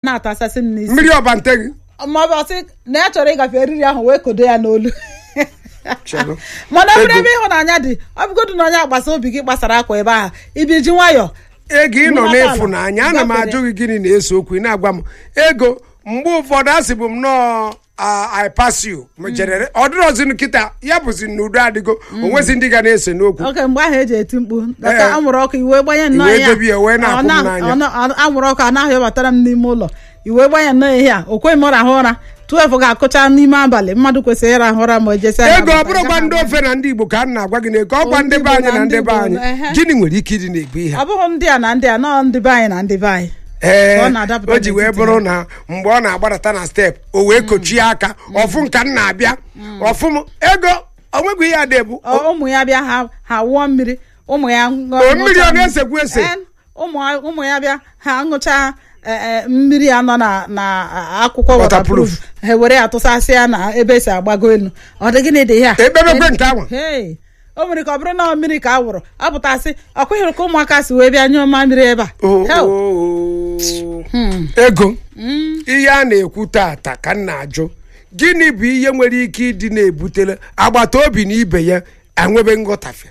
na-atasasị m n'isi mmiri ọbante gị ma ọ bụ ọsị na ya chọrọ ịgafe eriri ahụ wee kodo ya n'olu Chelụ. mana ọ bụrụ Ego. ebe ịhụnanya dị ọ bụgodu na onye agbasa obi gị gbasara akwa ebe ahụ ibi ji nwayọ ego ị nọ Nghọta ala. n'ịfụnanya ana m Gafere. ajụ gị gịnị na-ese okwu ị na-agwa m ego mgbe ụfọdụ asị bụ m nọọ I pass you m jerere ọ dịrọzi nkịta ya bụzi n'udo adịgo onwezi ndị ga na-ese n'okwu oke mgbe ahụ eji eti mkpu Ee. dọka anwụrụ ọkụ iwe gbanye nnọọ Iwe ya dobe ya, wee na-akwụ m Ọ na- n'anya. ọ na- ọ- anwụrụ ọkụ anaghị batara m n'ime ụlọ iwe gbanye nnọọ ihe a o kweghị m rahụ ụra 12 ga-akụcha n'ime abalị mmadụ kwesịrị ịrahụ ụra ma o jesi ego ọ bụrụkwa ndị ofe na ndị igbo ka a na-agwa gị na ego ọgwa ndị be anyị na ndị be anyị gịnị nwere ike ịdị na-ebu ihe ọ bụghị ndị a na ndị a nọọ ndị be anyị na ndị be anyị ee Ọ na-adapụta o ji wee n'etiti bụrụ ha. na mgbe ọ na-agbadata na step o wee kochie aka ọfụ nka m na-abịa ọfụ m ego onwegwu ihe ada ebu Ọ- ụmụ ya bịa ha ha wụọ mmiri ụmụ ya ṅụọ- O, mmiri ọ ṅụcha na-esekwu ese? Ee, ụmụ ụmụ ya bịa ha ṅụcha e, e, mmiri a nọ na na akwụkwọ Waterproof. waterproof ha were ya tụsasị ya na ebe esi agbago elu ọ dị gịnị dị ya Ekpebekwe nke ahụ. Hey, o nwere ka ọ bụrụ na ọ mmiri ka a wụrụ ọ pụtasị ọ kweghịrị ka ụmụaka si wee bịa nyụọ mmamiri ebe a O- Hell. o- ego ihe a na-ekwu tata ka m na-ajụ gịnị bụ ihe nwere ike ịdị na-ebutere agbata obi na ibe ya enwebe nghọtafe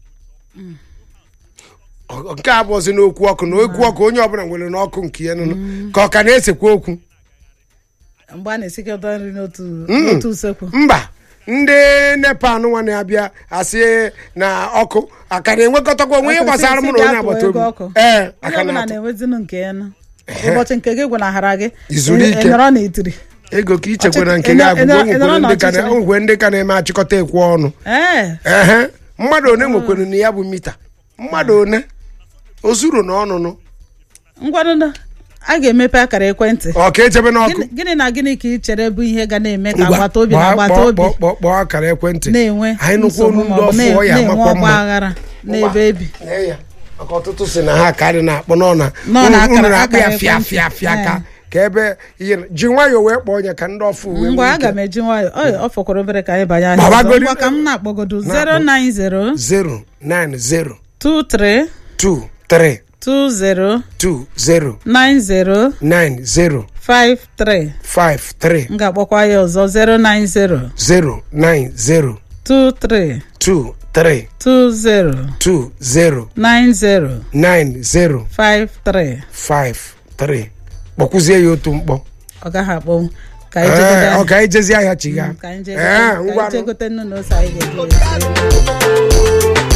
Ọ- nke a bụzi n'okwu ọkụ na okwu ọkụ onye ọbụla nwere n'ọkụ nke ya nụnụ ka ọ ka na-esekwa okwu mgbe a na-esikọta nri n'otu n'otu usekwu mba ndị nepa nwa na-abịa asị na ọkụ aka na-enwekọtakwa onwe ihe gbasara mụ na onye agbata obi ee onye aka ọbụla na-atụ na-enwezinu nke ya nụ ụbọchị nke gị gwanahara gị Izuru ị- ike. ị nọrọ n'itiri ego ka ichekwa na Ọchịchị- nke gị ị nọ- ị nọ- ị nọrọ abụgo onwekwe ndị ka na- n'ọchịchịrị. onwekwe ndị ka na-eme achịkọta ekwe ọnụ ee ehe mmadụ one nwekwere na ya bụ mita mmadụ one ozuru na ọnụnụ ngwanụ a ga-emepe akara ekwentị ọ ka echebe n'ọkụ Gịnị- gịnị na gịnị ka ị chere bụ ihe ga na-eme ka Ngwa, agbata obi na kpọọ- agbata kpọọ- obi kpọọ- kpọọ- kpọọ akara ekwentị na-enwe anyị nụkwa nsogbu olu ndị maọbụ ọfụ ọ ya na-enwe amakwa ọgba mma aghara n'ebe ebi Lee ya, maka ọtụtụ si na ha ka dị na-akpọ nọ na Nọ na unu- akara- unu na-akpọ ya akara fịa ekwentị. fịa fịa ka Ee. ka ebe ihe na- ji nwayọọ wee kpọọ onye ka ndị ọfụ wee ngwa nwee aga ike. m eji nwayọ ọ fọkwara obere ka anyị banye ahịa Gbabagodi- ọzọ. ngwa ka m na-akpọgodo Na-akpọ. 090 0 9 0 23 2 3 20 2 0 90 9 0 53 5 3 m ga-akpọkwa ya ọzọ 090 0 9 0 23 2 3 20 2 0 90 9 0 53 5 3 kpọkwuzie ya otu mkpọ ọ gaghị akpọnwụ ka anyị Ee, jegote ọ ka anyị jezi ahịa chiga ka anyị Ee, jegote- ka anyị ngwanụ. jegote nnu na ose anyị ga-eji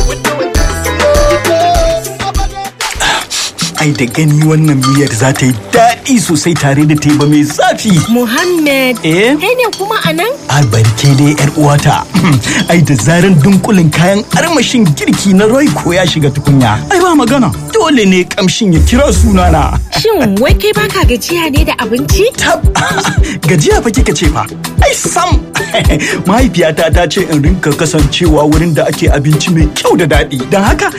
Ai da gani wannan miyar za ta yi daɗi sosai tare da teba mai zafi. Muhammad, Eh? kai ne kuma a nan? Albarke dai yar uwata. Ai da zaran dunkulin kayan armashin girki na Royco ya shiga tukunya. Ai ba magana. Dole ne kamshin ya kira sunana. Shin wai kai baka gajiya ne da abinci? Tab gajiya fa kika ce fa. Ai sam. Mahaifiyata ta ce in rinka kasancewa wurin da ake abinci mai kyau da daɗi. Don haka